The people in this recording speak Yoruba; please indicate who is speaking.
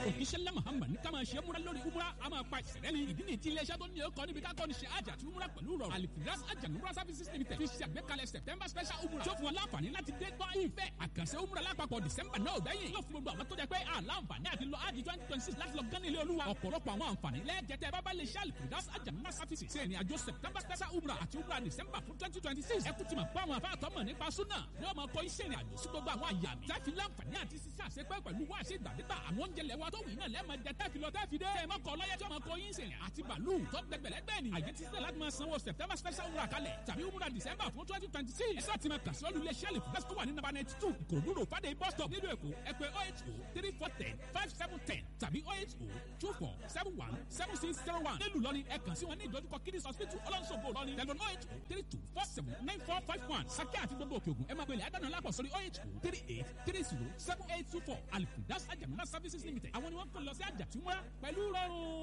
Speaker 1: òkìṣẹ́lẹ̀ muhammad ní ká máa ṣe múra lórí umra a máa pa ìṣẹ̀lẹ̀ ní ìdí ní ti iléeṣẹ́ tó ní ọkọ̀ níbi ká kọ́ni ṣe àjà àti umra pẹ̀lú rọrùn alifiras àjà umra services limited fi ṣe àgbékalẹ̀ september special umra tó fún wọn láǹfààní láti dé gbọ́ ìfẹ́ àkànṣe umra lápapọ̀ december náà gbẹ̀yìn yóò fún gbogbo àwọn tó jẹ́ pé àlàǹfààní àti lọ àjì twenty twenty six láti lọ gán ilé olúwa ọ̀pọ̀lọpọ̀ àwọn àǹfààní lẹ́ẹ̀jẹ̀tẹ̀ bábá lè ṣe alifiras àjà umra services ṣe ìrìn àjò september special umra àti umra december fún twenty twenty six ẹ kú ti mọ̀ pé àwọn afáàtọ́ mọ̀ nípa súnà ni wọ́n máa kọ́ iṣẹ́ ìrìn àjò sí gbogbo àwọn àyà mi tẹ́fi láǹfààní àti sísá àṣepẹ́ pẹ̀lú wá ṣe ìgbàdégbà àwọn oúnjẹ lẹ́wọ́ tó wù iná lẹ́ẹ̀mọ jẹ tẹ́fi lọ tẹ́fi dé ẹ̀ mọ́kọ lọ́yẹ tí wọ́n máa kọ yín sìn àti bàálù tó gbẹgbẹ̀lẹ́gbẹ̀ ni àyè ti sílẹ̀ láti máa sanwó september special umrah kalẹ̀ tàbí umrah december fún twenty twenty six ẹ̀sọ́ ti máa kà sí olú iléeṣẹ́ lè fúnbẹ́sì tó wà ní nàbà ninety two ìkòròdú rò fàdé bus stop nílùú èkó ẹ pè oh eight oh three four ten five seven ten tàbí oh eight oh two four seven one seven six zero one nílùú lọ́ni ẹ kàn sí wọn ní ìdojúkọ kiddies hospital ọlọ́nṣogbo lọ́ni tẹlifon oh eight oh three two four seven nine four five one sakẹ́ àti gbogbo òkè ògùn ẹ máa gbélé àdánù lápò sórí oh eight oh three eight three zero seven eight two four alifundas ajamuna services limited àwọn ni wọ́n kàn lọ sí àjàtúmọ̀ pẹ̀lú rọrùn.